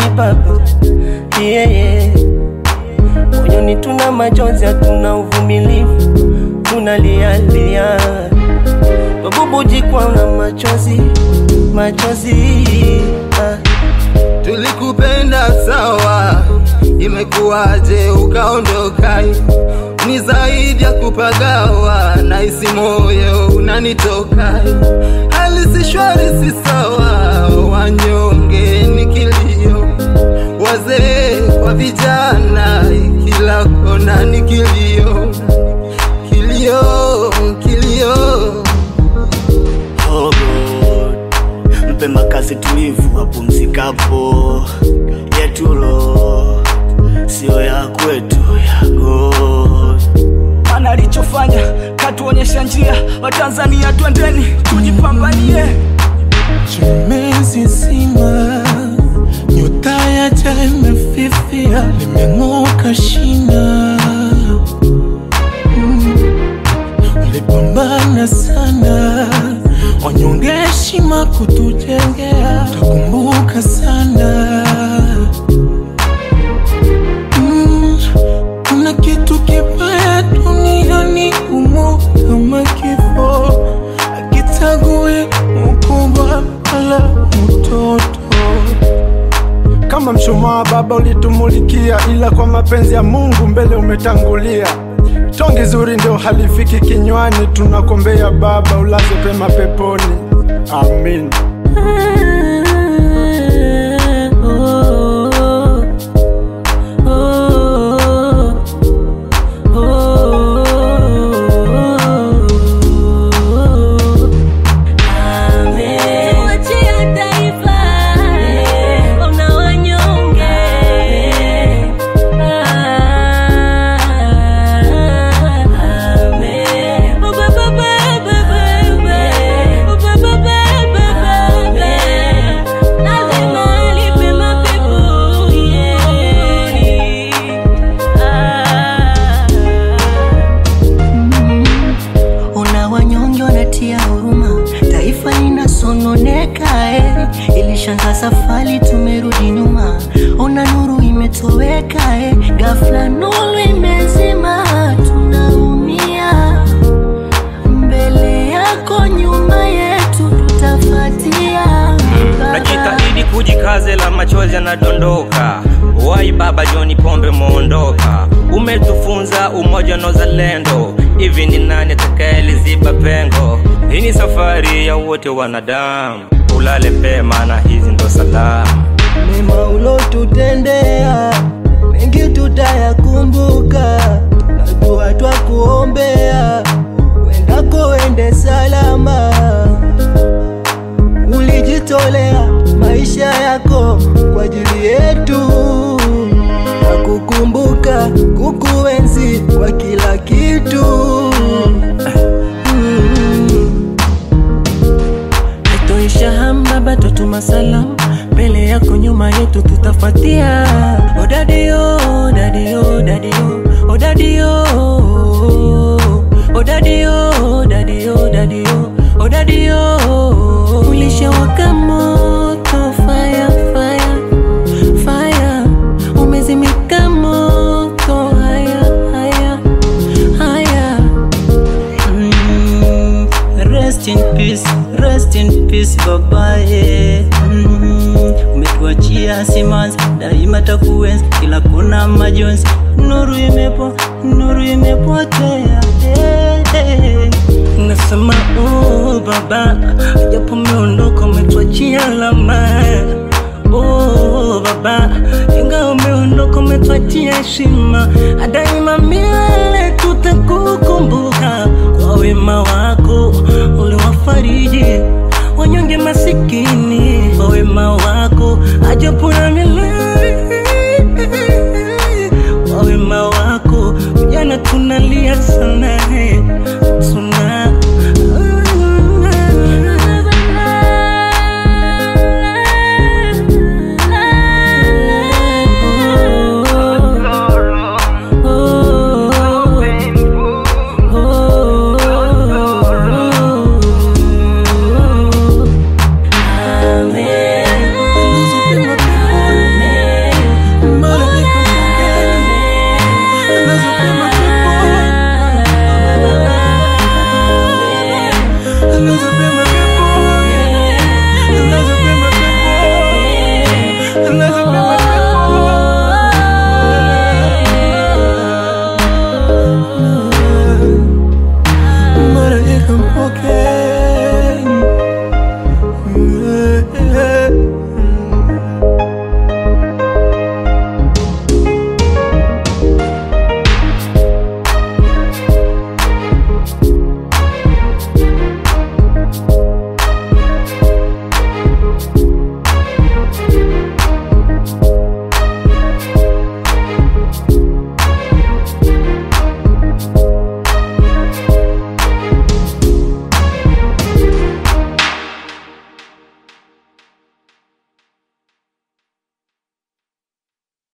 baba yeah, yeah. Moyoni tuna majonzi, hatuna uvumilivu, tunalialia babubujikwa na machozi machozi ah. Tulikupenda sawa, imekuwaje ukaondoka? Ni zaidi ya kupagawa, na isi moyo unanitoka. Hali si shwari, si sawa, wanyonge ni kilio, wazee kwa vijana, kila kona ni kilio, kilio, kilio. Oh God, mpe makazi tulivu apumzikapo, yetulo sio ya kwetu ya God. Mana alichofanya katuonyesha njia, Watanzania twendeni tujipambanie. Chimezi zima nyota ya jua imefifia, limeng'oka shina. Mm. Ulipambana sana, wanyonge heshima kutujengea, takumbuka sana. Mm. Kuna kitu kibaya duniani humo kama kifo akitague mkubwa wala mtoto. Kama mshumaa baba ulitumulikia, ila kwa mapenzi ya Mungu mbele umetangulia. Tongi zuri ndio halifiki kinywani, tunakombea baba ulaze pema peponi, amin. Tuachie taifa, ona wanyonge. Amen. Ba, ba, ba, ba, ba, ba. Ba, ba, ba, ba, ba, ba. Lazima alipe mapeponi. Ah. Ona wanyonge wanatia huruma, taifa linasononeka eh. Ilishanza safari, tumerudi nyuma. Ona nuru imetoweka eh. Ghafla nuru imezima, tunaumia. Mbele yako, nyuma yetu, tutafatia. Najitahidi kujikaze, la machozi yanadondoka. Wai baba John Pombe muondoka, umetufunza umoja na uzalendo. Hivi ni nani atakayeliziba pengo? Hii ni safari ya wote wanadamu, ulale pema na hizi ndo salamu. Mema ulotutendea mengi tutayakumbuka, na dua twakuombea wendako wende salama. Ulijitolea maisha yako kwa ajili yetu, na kukumbuka kukuenzi kwa kila kitu. Mm. Haitoisha hamba bado tuma salamu mbele yako nyuma yetu tutafuatia. Odadio, odadio, odadio, odadio, odadio, odadio, odadio, odadio. Ulishawaka moto, fire, fire, fire. Umezimika moto, haya, haya, haya. Mm, Rest in peace, rest in peace babaye. Mm, umetuachia simanzi, daima takuenzi, kila kona majonzi, nuru imepo, nuru imepotea. Hey, hey. Nasema oh baba, japo umeondoka umetuachia alama. Oh baba, ingawa umeondoka umetuachia heshima, daima milele tutakukumbuka kwa wema wako uliwafariji wanyonge masikini, kwa wema wako ajabu na milele